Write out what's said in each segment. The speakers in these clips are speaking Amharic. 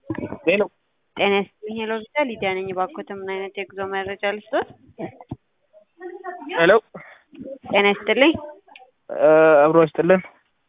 ሄሎ ጤና ይስጥልኝ ሄሎ ቪዛ ሊዲያ ነኝ። እባክዎት ምን አይነት የጉዞ መረጃ ልስጥዎት? ሄሎ ጤና ይስጥልኝ አብሮ ይስጥልን።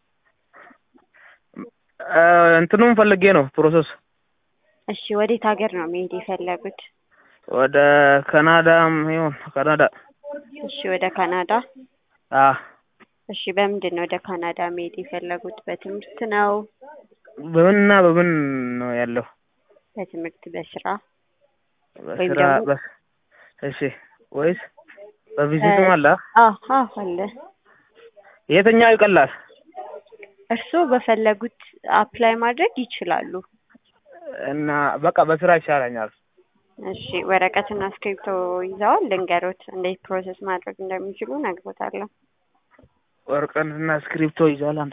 እንትኑም ፈልጌ ነው ፕሮሰስ እሺ ወዴት ሀገር ነው መሄድ የፈለጉት? ወደ ካናዳም ይሁን ካናዳ እሺ ወደ ካናዳ አ እሺ በምንድን ነው ወደ ካናዳ መሄድ የፈለጉት? በትምህርት ነው? በምንና በምን ነው ያለው? በትምህርት በስራ ወይም በስራ ደግሞ- በ- እሺ ወይስ በቪዚትም አለ? አዎ አዎ አለ። የትኛው ይቀላል? እርስዎ በፈለጉት አፕላይ ማድረግ ይችላሉ። እና በቃ በስራ ይሻለኛል። እሺ ወረቀትና እስክሪብቶ ይዘዋል? ልንገሮት እንዴት ፕሮሰስ ማድረግ እንደሚችሉ እነግሮታለሁ። ወረቀትና እስክሪፕቶ ይዟል አንተ?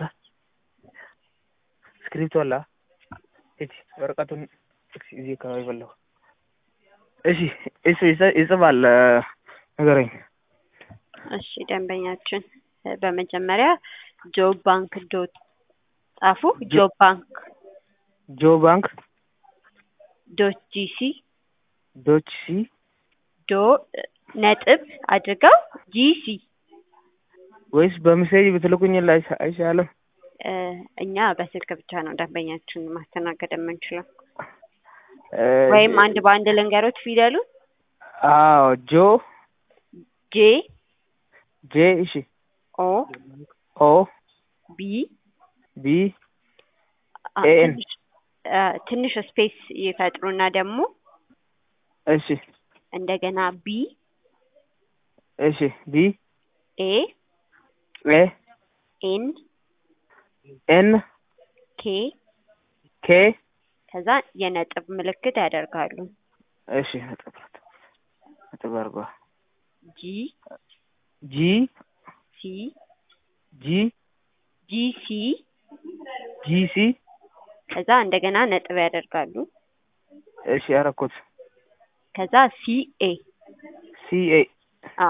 እስክሪፕቶ አለ? እሺ ወረቀቱን እዚህ አካባቢ በላሁ። እሺ እሱ ይጽ- ይጽፋል ንገረኝ። እሺ ደንበኛችን እ በመጀመሪያ ጆብ ባንክ ዶት ጻፉ። ጆብ ባንክ ጆ ባንክ ዶት ጂሲ ዶች ሲ ዶ ነጥብ አድርገው ጂሲ ወይስ በሜሴጅ ብትልኩኝ ላይ- አይሻልም? እ እኛ በስልክ ብቻ ነው ደንበኛችን ማስተናገድ የምንችለው። እ ወይም አንድ በአንድ ልንገሮት ፊደሉ አዎ ጆ ጄ ጄ እሺ ኦ ኦ ቢ ቢ አ- ኤን ትንሽ አ፣ ትንሽ ስፔስ ይፈጥሩና ደግሞ እሺ እንደገና ቢ እሺ ቢ ኤ ኤ ኤን ኤን ኬ ኬ ከዛ የነጥብ ምልክት ያደርጋሉ። እሺ ነጥብ ነጥብ አድርጓ ጂ ጂ ሲ ጂ ጂ ሲ ጂ ሲ ከዛ እንደገና ነጥብ ያደርጋሉ። እሺ አረኩት ከዛ ሲ ኤ ሲ ኤ አዎ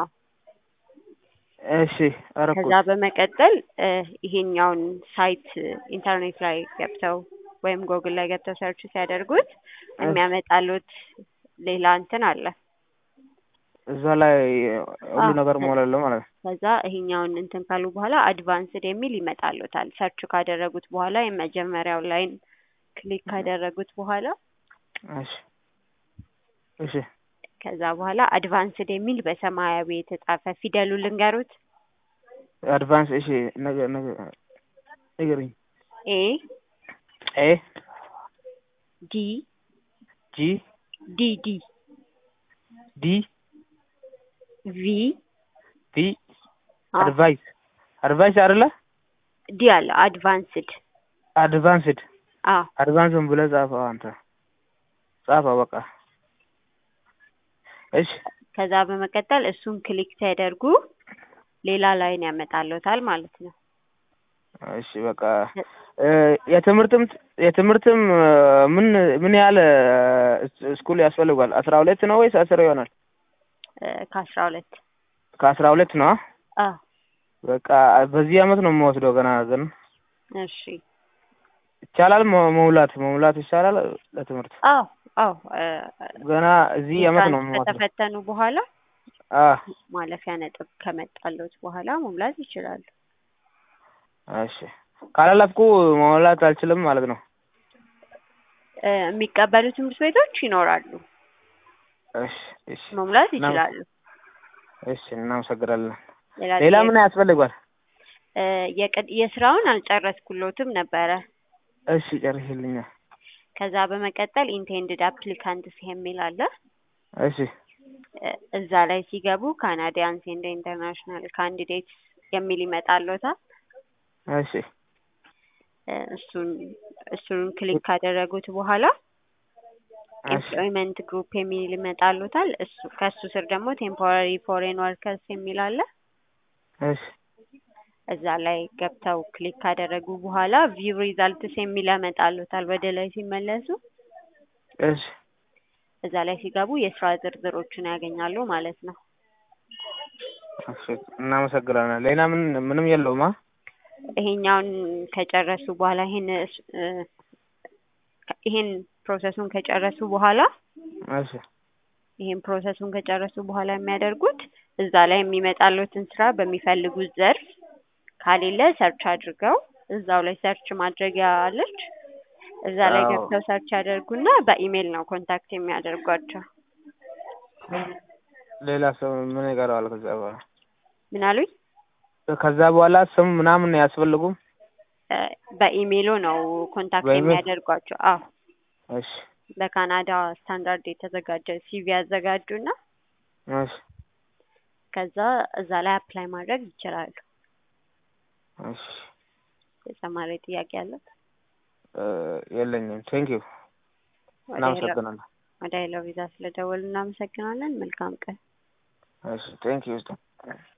እሺ አረኩት ከዛ በመቀጠል እ ይሄኛውን ሳይት ኢንተርኔት ላይ ገብተው ወይም ጎግል ላይ ገብተው ሰርች ሲያደርጉት የሚያመጣሉት ሌላ እንትን አለ። እዛ ላይ ሁሉ አዎ። ነገር ሞላለሁ ማለት ነው። ከዛ ይሄኛውን እንትን ካሉ በኋላ አድቫንስድ የሚል ይመጣሉታል። ሰርች ካደረጉት በኋላ የመጀመሪያው ላይን ክሊክ ካደረጉት በኋላ እሺ እሺ ከዛ በኋላ አድቫንስድ የሚል በሰማያዊ የተጻፈ ፊደሉ ልንገሩት አድቫንስ እሺ ነገ ነገ ንገረኝ ኤ ኤ ዲ ጂ ዲ ዲ ዲ ቪ ቪ አዎ፣ አድቫይስ አድቫይስ አይደለ ዲ አለ አድቫንስድ አድቫንስድ አዎ አድቫንስን ብለህ ጻፈው አንተ ጻፈው በቃ እሺ ከዛ በመቀጠል እሱን ክሊክ ሲያደርጉ ሌላ ላይን ያመጣልዎታል ማለት ነው። እሺ በቃ እ የትምህርትም የትምህርትም እ ምን ምን ያህል እ ስኩል ያስፈልጓል? አስራ ሁለት ነው ወይስ አስር ይሆናል? እ ከአስራ ሁለት ከአስራ ሁለት ነው። አዎ በቃ በዚህ አመት ነው የምወስደው ገና ግን እሺ ይቻላል መ- መሙላት መሙላት ይቻላል ለትምህርት አዎ አዎ እ ገና እዚህ አመት ነው ኢንትራንስ የምወስደው። ከተፈተኑ በኋላ አ ማለፊያ ነጥብ ከመጣልዎት በኋላ መሙላት ይችላሉ። እሺ ካላለፍኩ መሙላት አልችልም ማለት ነው። እ የሚቀበሉ ትምህርት ቤቶች ይኖራሉ። እሺ እሺ መሙላት እና- ይችላሉ። እሺ እናመሰግናለን። ሌላ ሌላ ጥያቄ? ምን ያስፈልጓል? እ የቅድ- የስራውን አልጨረስኩሎትም ነበረ። እሺ ጨርሽልኛል። ከዛ በመቀጠል ኢንቴንድድ አፕሊካንትስ የሚል አለ። እሺ እ እዛ ላይ ሲገቡ ካናዲያንስ ኤንድ ኢንተርናሽናል ካንዲዴትስ የሚል ይመጣልዎታል። እሺ እ እሱን እሱን ክሊክ ካደረጉት በኋላ እሺ ኤምፕሎይመንት ግሩፕ የሚል ይመጣልዎታል። እሱ ከሱ ስር ደግሞ ቴምፖራሪ ፎሬን ወርከርስ የሚል አለ። እሺ እዛ ላይ ገብተው ክሊክ ካደረጉ በኋላ ቪው ሪዛልትስ የሚል ያመጣልዎታል። ወደ ላይ ሲመለሱ እሺ እዛ ላይ ሲገቡ የስራ ዝርዝሮችን ያገኛሉ ማለት ነው። እሺ እናመሰግናለን። ሌላ ምን ምንም የለውም? አ ይሄኛውን ከጨረሱ በኋላ ይሄን እ ከ- ይሄን ፕሮሰሱን ከጨረሱ በኋላ እሺ ይሄን ፕሮሰሱን ከጨረሱ በኋላ የሚያደርጉት እዛ ላይ የሚመጣሉትን ስራ በሚፈልጉት ዘርፍ ከሌለ ሰርች አድርገው እዛው ላይ ሰርች ማድረጊያ አለች። እዛ ላይ አዎ። ገብተው ሰርች ያደርጉና በኢሜል ነው ኮንታክት የሚያደርጓቸው። ሌላ ሰው ምን ይቀረዋል? ከዛ በኋላ ምን አሉኝ? ከዛ በኋላ ስም ምናምን አያስፈልጉም? እ፣ በኢሜይሉ ነው ኮንታክት በኢሜል? የሚያደርጓቸው። አዎ እሺ በካናዳ ስታንዳርድ የተዘጋጀ ሲቪ ያዘጋጁና እሺ ከዛ እዛ ላይ አፕላይ ማድረግ ይችላሉ። እሺ ተጨማሪ ጥያቄ አለ? እ፣ የለኝም። ቴንክ ዩ ወደ ሄሎ እናመሰግናለን። ወደ ሄሎ ቪዛ ስለደወሉ እናመሰግናለን። መልካም ቀን። እሺ ቴንክ ዩ